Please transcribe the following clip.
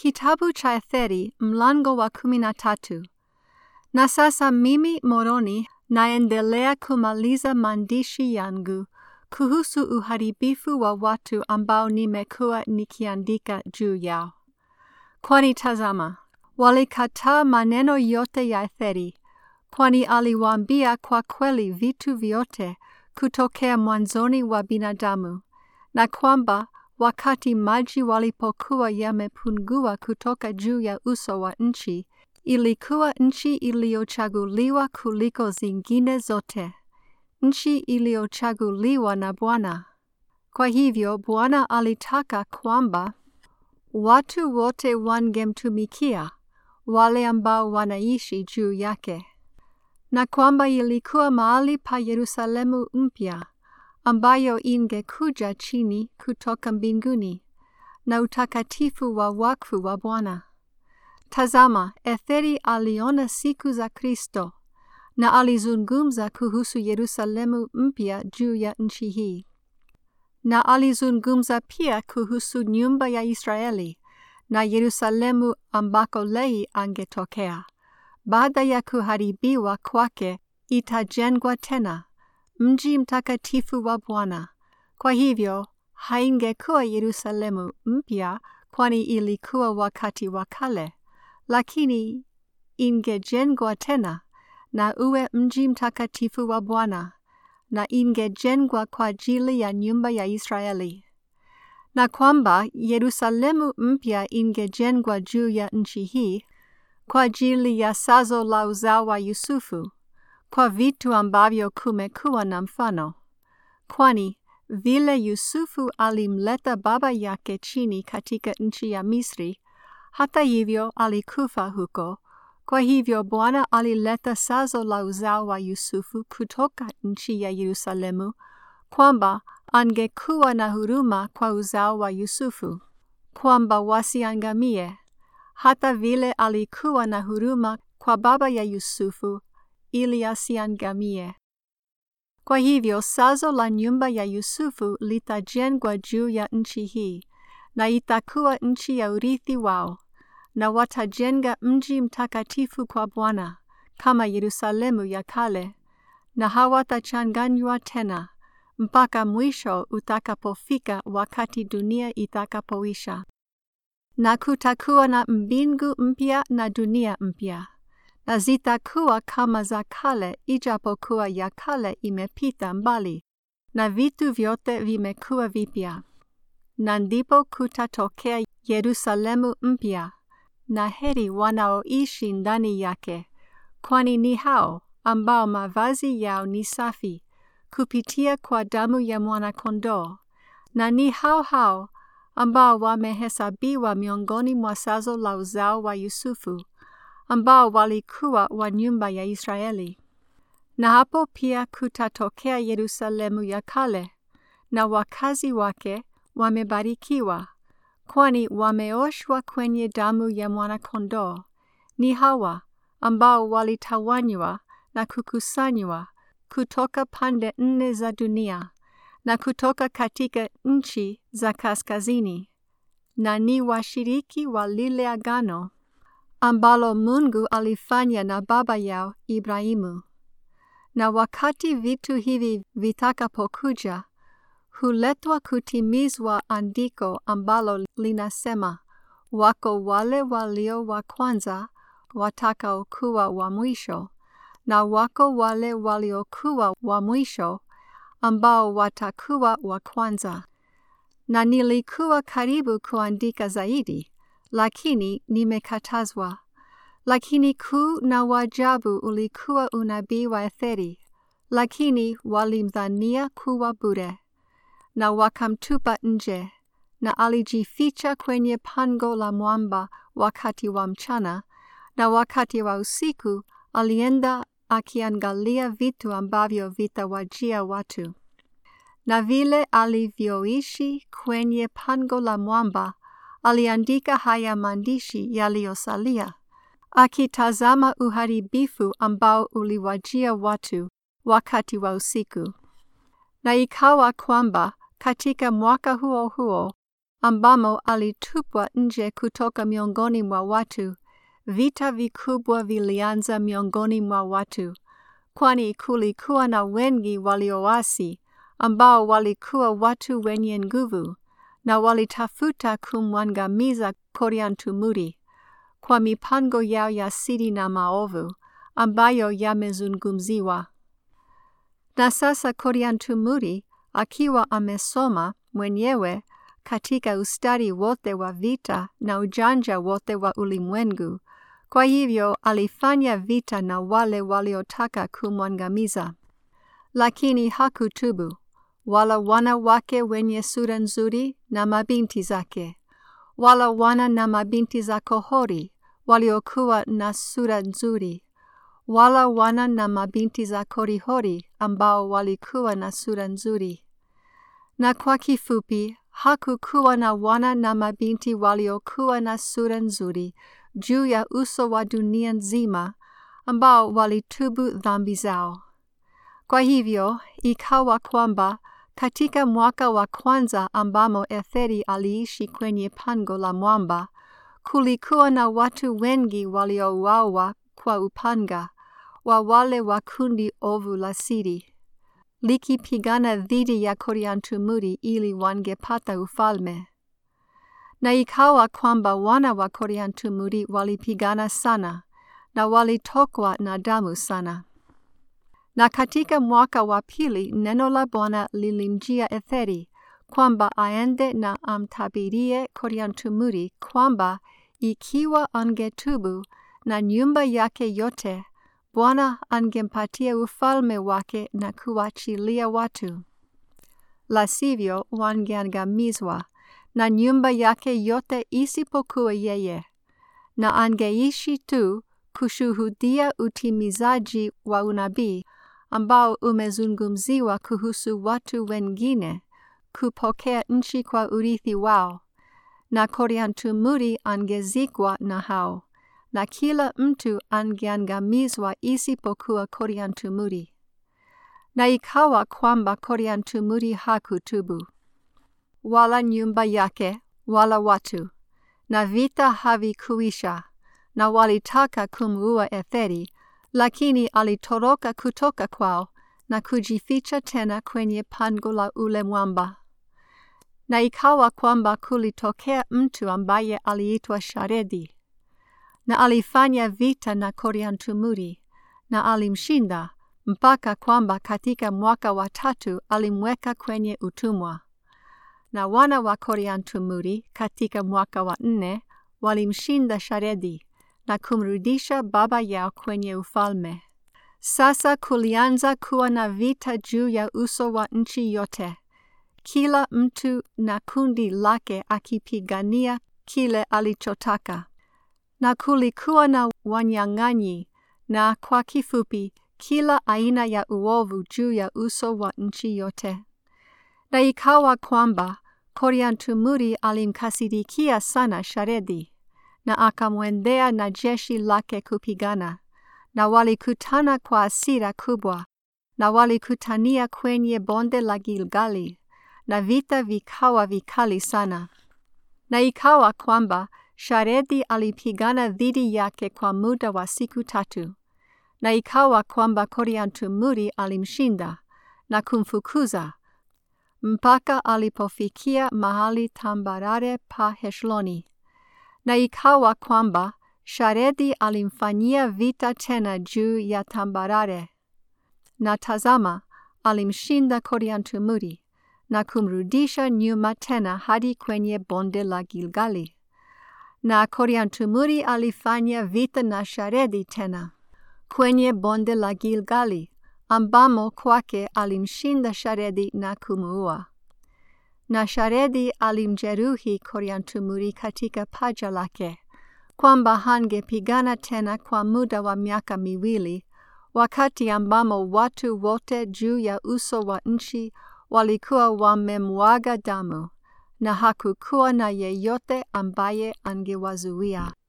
Kitabu cha Etheri mlango wa kumi na tatu. Na sasa mimi Moroni naendelea kumaliza maandishi yangu kuhusu uharibifu wa watu ambao nimekuwa nikiandika juu yao. Kwani tazama, walikataa maneno yote ya Etheri, kwani aliwaambia kwa kweli vitu vyote kutokea mwanzoni wa binadamu, na kwamba wakati maji walipokuwa yamepungua kutoka juu ya uso wa nchi, ilikuwa nchi iliyochaguliwa kuliko zingine zote, nchi iliyochaguliwa na Bwana. Kwa hivyo Bwana alitaka kwamba watu wote wangemtumikia, wale ambao wanaishi juu yake, na kwamba ilikuwa mahali pa Yerusalemu mpya ambayo ingekuja chini kutoka mbinguni na utakatifu wa wakfu wa Bwana. Tazama, Etheri aliona siku za Kristo na alizungumza kuhusu Yerusalemu mpya juu ya nchi hii, na alizungumza pia kuhusu nyumba ya Israeli na Yerusalemu ambako Lehi angetokea. Baada ya kuharibiwa kwake, itajengwa tena mji mtakatifu wa Bwana. Kwa hivyo haingekuwa Yerusalemu mpya, kwani ilikuwa wakati wa kale, lakini ingejengwa tena na uwe mji mtakatifu wa Bwana, na ingejengwa kwa ajili ya nyumba ya Israeli, na kwamba Yerusalemu mpya ingejengwa juu ya nchi hii kwa ajili ya sazo la uzao wa Yusufu kwa vitu ambavyo kumekuwa na mfano, kwani vile Yusufu alimleta baba yake chini katika nchi ya Misri, hata hivyo alikufa huko. Kwa hivyo Bwana alileta sazo la uzao wa Yusufu kutoka nchi ya Yerusalemu, kwamba angekuwa na huruma kwa uzao wa Yusufu, kwamba wasiangamie, hata vile alikuwa na huruma kwa baba ya Yusufu ili asiangamie. Kwa hivyo sazo la nyumba ya Yusufu litajengwa juu ya nchi hii, na itakuwa nchi ya urithi wao, na watajenga mji mtakatifu kwa Bwana kama Yerusalemu ya kale, na hawatachanganywa tena mpaka mwisho utakapofika, wakati dunia itakapoisha, na kutakuwa na mbingu mpya na dunia mpya na zitakuwa kama za kale, ijapokuwa ya kale imepita mbali na vitu vyote vimekuwa vipya. Na ndipo kutatokea Yerusalemu mpya, na heri wanaoishi ndani yake, kwani ni hao ambao mavazi yao ni safi kupitia kwa damu ya mwana-kondoo, na ni hao hao ambao wamehesabiwa miongoni mwa sazo la uzao wa Yusufu ambao walikuwa wa nyumba ya Israeli. Na hapo pia kutatokea Yerusalemu ya kale, na wakazi wake wamebarikiwa, kwani wameoshwa kwenye damu ya mwana-kondoo. Ni hawa ambao walitawanywa na kukusanywa kutoka pande nne za dunia na kutoka katika nchi za kaskazini, na ni washiriki wa lile agano ambalo Mungu alifanya na baba yao Ibrahimu. Na wakati vitu hivi vitakapokuja, huletwa kutimizwa andiko ambalo linasema, wako wale walio wa kwanza watakaokuwa wa mwisho, na wako wale waliokuwa wa mwisho ambao watakuwa wa kwanza. Na nilikuwa karibu kuandika zaidi lakini nimekatazwa. Lakini kuu na wajabu ulikuwa unabii wa Etheri, lakini walimdhania kuwa bure, na wakamtupa nje, na alijificha kwenye pango la mwamba wakati wa mchana, na wakati wa usiku alienda akiangalia vitu ambavyo vitawajia watu. Na vile alivyoishi kwenye pango la mwamba aliandika haya maandishi yaliyosalia, akitazama uharibifu ambao uliwajia watu wakati wa usiku. Na ikawa kwamba katika mwaka huo huo ambamo alitupwa nje kutoka miongoni mwa watu, vita vikubwa vilianza miongoni mwa watu, kwani kulikuwa na wengi walioasi ambao walikuwa watu wenye nguvu na walitafuta kumwangamiza Koriantumuri kwa mipango yao ya siri na maovu ambayo yamezungumziwa. Na sasa Koriantumuri akiwa amesoma mwenyewe katika ustadi wote wa vita na ujanja wote wa ulimwengu, kwa hivyo alifanya vita na wale waliotaka kumwangamiza, lakini hakutubu wala wana wake wenye sura nzuri na mabinti zake, wala wana na mabinti za Kohori waliokuwa na sura nzuri, wala wana na mabinti za Korihori ambao walikuwa na sura nzuri. Na kwa kifupi, hakukuwa na wana na mabinti waliokuwa na sura nzuri juu ya uso wa dunia nzima ambao walitubu dhambi zao. Kwa hivyo ikawa kwamba katika mwaka wa kwanza ambamo Etheri aliishi kwenye pango la mwamba, kulikuwa na watu wengi waliouawa kwa upanga wa wale wa kundi ovu la siri, likipigana dhidi ya Koriantumuri ili wangepata ufalme. Na ikawa kwamba wana wa Koriantumuri walipigana sana na walitokwa na damu sana. Na katika mwaka wa pili neno la Bwana lilimjia Etheri kwamba aende na amtabirie Koriantumuri kwamba ikiwa angetubu na nyumba yake yote, Bwana angempatia ufalme wake na kuachilia watu. La sivyo wangeangamizwa na nyumba yake yote isipokuwa yeye, na angeishi tu kushuhudia utimizaji wa unabii ambao umezungumziwa kuhusu watu wengine kupokea nchi kwa urithi wao, na Koriantumuri angezikwa na hao, na kila mtu angeangamizwa isipokuwa Koriantumuri. Na ikawa kwamba Koriantumuri hakutubu, wala nyumba yake, wala watu, na vita havikuisha, na walitaka kumuua Etheri, lakini alitoroka kutoka kwao na kujificha tena kwenye pango la ule mwamba. Na ikawa kwamba kulitokea mtu ambaye aliitwa Sharedi, na alifanya vita na Koriantumuri, na alimshinda mpaka kwamba katika mwaka wa tatu alimweka kwenye utumwa. Na wana wa Koriantumuri katika mwaka wa nne walimshinda Sharedi na kumrudisha baba yao kwenye ufalme. Sasa kulianza kuwa na vita juu ya uso wa nchi yote, kila mtu na kundi lake akipigania kile alichotaka, na kulikuwa na wanyang'anyi, na kwa kifupi, kila aina ya uovu juu ya uso wa nchi yote. Na ikawa kwamba Koriantumuri alimkasirikia sana Sharedi na akamwendea na jeshi lake kupigana, na walikutana kwa hasira kubwa, na walikutania kwenye bonde la Gilgali, na vita vikawa vikali sana. Na ikawa kwamba Sharedi alipigana dhidi yake kwa muda wa siku tatu, na ikawa kwamba Koriantumuri alimshinda na kumfukuza mpaka alipofikia mahali tambarare pa Heshloni. Na ikawa kwamba Sharedi alimfanyia vita tena juu ya tambarare, na tazama, alimshinda Koriantumuri na kumrudisha nyuma tena hadi kwenye bonde la Gilgali. Na Koriantumuri alifanya vita na Sharedi tena kwenye bonde la Gilgali, ambamo kwake alimshinda Sharedi na kumuua. Na Sharedi alimjeruhi Koriantumuri katika paja lake, kwamba hangepigana tena kwa muda wa miaka miwili, wakati ambamo watu wote juu ya uso wa nchi walikuwa wamemwaga damu, na hakukuwa na yeyote ambaye angewazuia.